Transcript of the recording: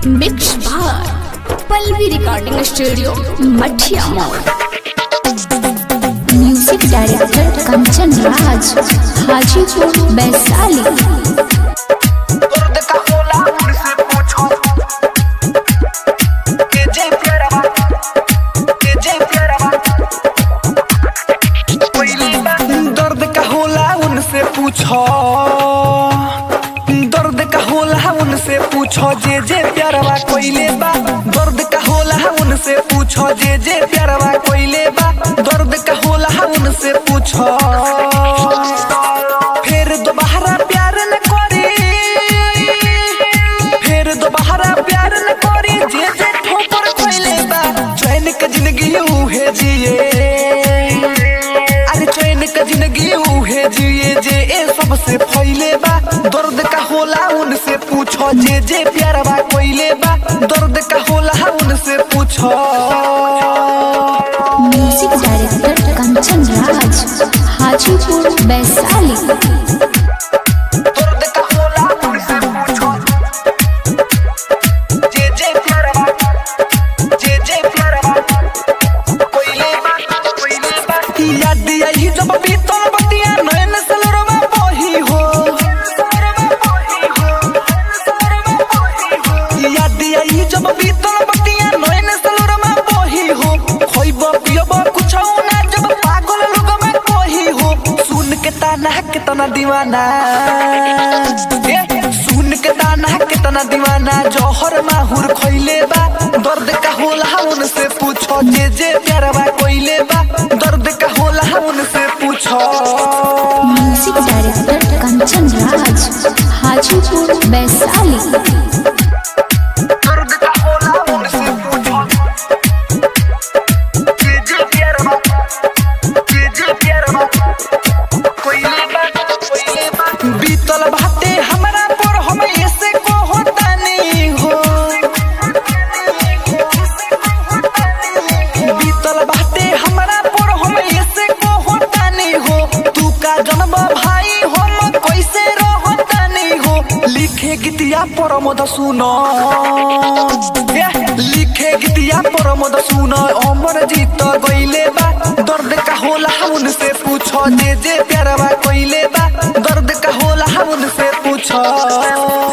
mix बार Pallavi recording studio Mathia mall music director Kanchan Raj Hajipur Vaishali दर्द का होला उनसे पूछो के जय प्यारा के जय प्यारा दर्द का होला उनसे पूछो दर्द का होला उनसे पूछो जे जे प्यारवा कोइले बा दर्द का होला उनसे पूछो जे जे प्यारवा कोइले बा दर्द का होला उनसे पूछो फिर दोबारा प्यार न करी फिर दोबारा प्यार न करी जे जे ठोकर खोइले बा चैन के जिंदगी उहे जिए अरे चैन के जिंदगी उहे जिए जे ए सबसे फैले बा दर्द का होला उनसे पूछो जे जे प्यारवा कोइले बा दर्द का होला उनसे पूछो म्यूजिक डायरेक्टर कंचन राज हाजीपुर वैशाली दर्द का होला उनसे पूछो जे जे प्यारवा जे जे प्यारवा कोइले बा कोइले बा याद आई जब बीतल बतिया नयन सलरवा बही हो याद आई जब बीतल बतिया नयन सलरवा बही हो खोइब पियब कुछ ना जब पागल लोग में कही हो सुन के ताना कितना दीवाना ए, सुन के ताना कितना दीवाना जौहर माहुर खोइले बा दर्द का होला उनसे पूछो जे जे प्यारवा कोइले बा दर्द का होला उनसे पूछो म्यूजिक डायरेक्टर कंचन राज हाजीपुर वैशाली दर्द का होला उनसे पूछो जे जे प्यारवा जे जे प्यारवा कोइले बा कोइले बा बीतल बाटे हमरा पर हम ऐसे को होता नहीं हो बीतल बाटे हमरा पर हम ऐसे को होता नहीं हो तू का जन्म भाई हम कैसे रहता नहीं हो लिखे गीतिया पर मद सुनो ए, लिखे गीतिया पर मद सुनो अमर जीत गइले बा दर्द का होला उनसे पूछो जे जे प्यारवा कोइले बा दर्द का होला उनसे पूछो